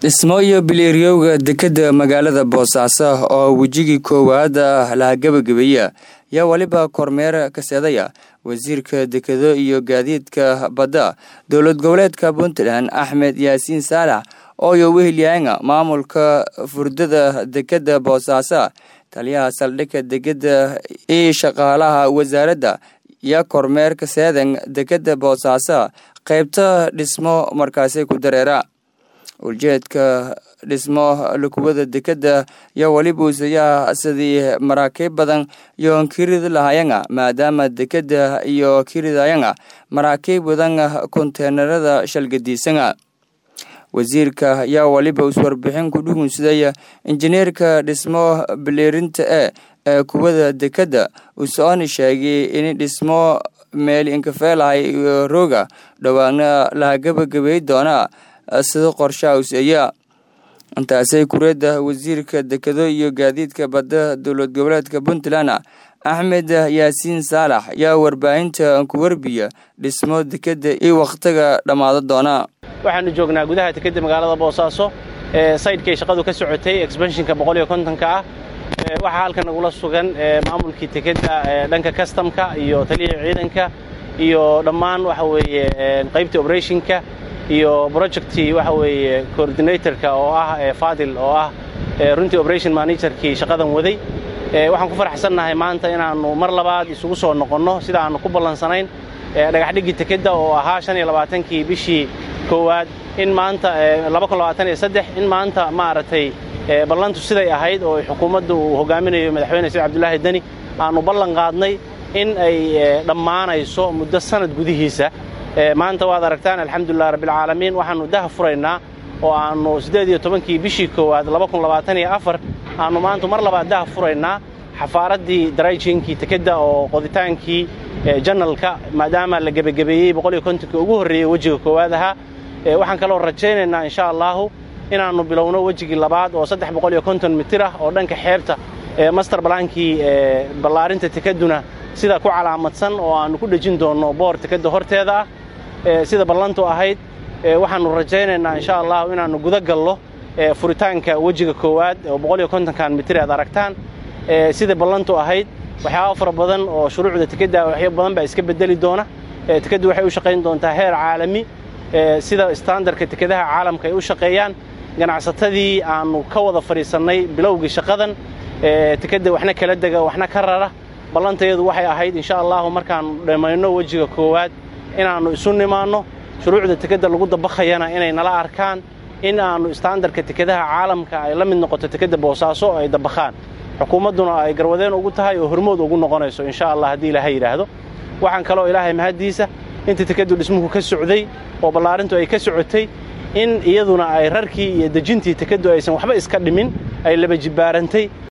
dhismo iyo biliiryowga dekedda magaalada boosaaso oo wejigii koowaad laha gebagabeeya yaa weliba kormeer kaseedaya wasiirka dekedo iyo gaadiidka badda dowlad goboleedka puntland axmed yaasiin saalax ooyo wehelyaanga maamulka furdada dekedda boosaaso taliyaha saldhigga degedda iyo shaqaalaha wasaaradda iyo kormeer kaseedan dekedda boosaaso qaybta dhismo markaasi ku dareera ujeedka dhismo lukuwada dekedda iyo weliba uusayaa sidii maraakiib badan iyo kirid lahayanga maadaama dekedda iyo kiridayanga maraakiib badan konteenarada shalgadiisanga wasiirka ayaa weliba iswarbixin ku dhugunsadaya injineerka dhismo biliirinta e ee kuwada dekedda usooni sheegay in dhismo meel inkafeelahay iyo rooga dhowaana laha gebagabey doona sida qorshaha useeya intaasay kureedda wasiirka dekedo iyo gaadiidka badda dowlad goboleedka puntland axmed yaasiin saalax ayaa warbaahinta ku warbiya dhismo dekedda iyo wakhtiga dhammaado doona waxaanu joognaa gudaha dekedda magaalada boosaaso ee saydhkay shaqadu ka socotay exbenshinka boqoliyo kontonka ah waxaa halkan nagula sugan maamulkii dekedda dhanka kastamka iyo taliyihii ciidanka iyo dhammaan waxa weeye qaybtii obrethonka iyo projectii waxa weeye coordinatorka oo ah faadil oo ah runtii operation managerkii shaqadan waday waxaan ku faraxsannahay maanta inaannu mar labaad isugu soo noqonno sida aannu ku ballansanayn dhagaxdhiggii dekedda oo ahaa shan iyo labaatankii bishii koowaad in maanta in maanta maaragtay ballantu siday ahayd oo xukuumadda uu hogaaminayo madaxweyne said cabdulaahi deni aannu ballan qaadnay in ay dhammaanayso muddo sanad gudihiisa maanta waad aragtaan alxamdulilah rabbilcaalamiin waxaannu daha furaynaa oo aannu siddeed iyo tobankii bishii koowaad aannu maanta mar labaad daha furaynaa xafaaraddii darayjinkii dekedda oo qoditaankii janalka maadaama la gebagebeeyey boqoliyo kontonkii ugu horreeyey wejiga koowaad ahaa waxaan kaloo rajaynaynaa insha allaahu inaannu bilowno wejigii labaad oo saddex boqoliyo konton mitir ah oo dhanka xeebta master balaankii ballaarinta dekedduna sida ku calaamadsan oo aannu ku dhejin doonno boor dekedda horteeda ah sida ballantu ahayd waxaannu rajaynaynaa insha allahu inaannu guda gallo furitaanka wejiga koowaad oo boqoliyo kontonkan mitir aad aragtaan sida ballantu ahayd waxyaaba fara badan oo shuruucda dekedda waxyo badan baa iska bedeli doona dekeddu waxay u shaqayn doontaa heer caalami sida standarka dekedaha caalamka ay u shaqeeyaan ganacsatadii aannu ka wada fadhiisannay bilowgii shaqadan dekedda waxna kala dega waxna ka rara ballantayadu waxay ahayd insha allahu markaannu dhammayno wejiga koowaad inaannu isu nimaanno shuruucda dekedda lagu dabakhayana inay nala arkaan in aannu standarka dekedaha caalamka ay la mid noqoto dekedda boosaaso oo ay dabakhaan xukuumadduna ay garwadeen ugu tahay oo hormood ugu noqonayso insha allah haddii ilaahay yidhaahdo waxaan kaloo ilaahay mahaddiisa inta dekeddu dhismuhu ka socday oo ballaarintu ay ka socotay in iyaduna ay rarkii iyo dejintii dekeddu aysan waxba iska dhimin ay laba jibbaarantay